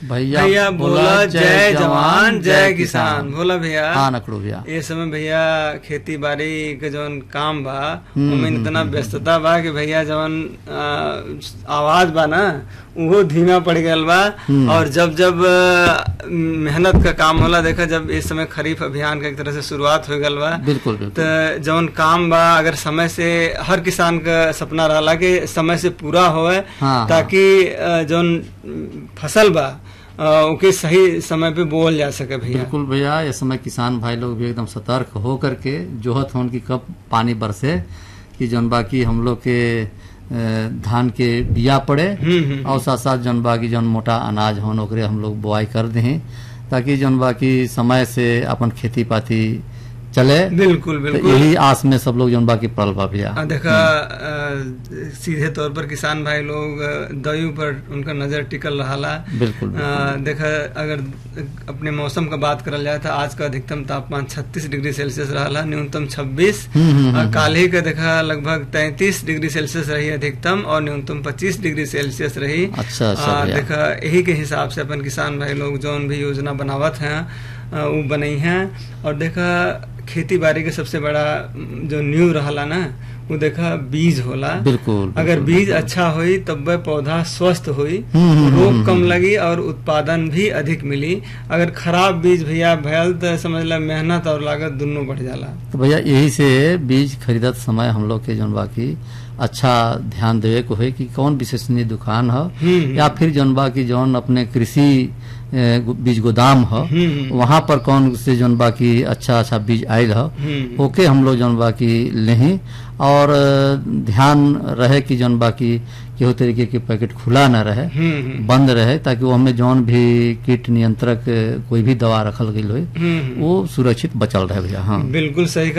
भैया भैया बोला जय जवान जय किसान बोला भैया हाँ नकड़ू भैया ये समय भैया खेती बाड़ी के जवन काम बा उनमें इतना व्यस्तता बा कि भैया जवन आ, आवाज बा ना वो धीमा पड़ गयल बा और जब जब आ, मेहनत का काम होला देखा जब इस समय खरीफ अभियान का एक तरह से शुरुआत हो गल बा बिल्कुल बिल्कुल तो जवन काम बा अगर समय से हर किसान का सपना रहला कि समय से पूरा होए हाँ, ताकि अ, जवन फसल बा अ, ओके सही समय पे बोल जा सके भैया बिल्कुल भैया इस समय किसान भाई लोग भी एकदम सतर्क हो करके जोहत होन की कब पानी बरसे कि जौन बाकी हम लोग के अ, धान के बिया पड़े हम्म, हम्म। और साथ साथ जौन बाकी जौन मोटा अनाज होन ओकरे हम लोग बुआई कर दें ताकि जौन बाकी समय से अपन खेती पाती चले बिल्कुल तो बिल्कुल यही आस में सब लोग जौन बाकी पड़ल बा भैया आ, देखा अ, सीधे तौर पर किसान भाई लोग अ, दयु पर उनका नजर टिकल रहा बिल्कुल देखा अगर अपने मौसम का बात करल जाए तो आज का अधिकतम तापमान 36 डिग्री सेल्सियस रहा न्यूनतम 26 हम्म, हम्म, और काल ही का देखा लगभग 33 डिग्री सेल्सियस रही अधिकतम और न्यूनतम 25 डिग्री सेल्सियस रही अच्छा, अच्छा आ, भैया। देखा यही के हिसाब से अपन किसान भाई लोग जौन भी योजना बनावत हैं आ, वो बनई हैं और देखा खेती बाड़ी के सबसे बड़ा म, जो न्यू रहला ना वो देखा बीज होला बिल्कुल अगर बिल्कुल, बीज अच्छा होई तब वह पौधा स्वस्थ होई हम्म, हम्म, रोग हम्म, कम लगी और उत्पादन भी अधिक मिली अगर खराब बीज भैया भयल तो समझ ला मेहनत और लागत दोनों बढ़ जाला तो भैया यही से बीज खरीदत समय हम लोग के जौन बाकी अच्छा ध्यान देवे को है कि कौन विश्वसनीय दुकान है हम्म। या फिर जौन बाकी जौन अपने कृषि ए, गो- बीज गोदाम है हम्म। वहां पर कौन से जौन बाकी अच्छा अच्छा बीज आयल है हम्म। ओके हम लोग जौन बाकी लें और अ, ध्यान रहे कि जौन बाकी केहू तरीके के पैकेट खुला न रहे हम्म हम्म, बंद रहे ताकि वो हमें जौन भी कीट नियंत्रक अ, कोई भी दवा रखल गई हो हम्म वो सुरक्षित बचल रहे भैया हाँ बिल्कुल सही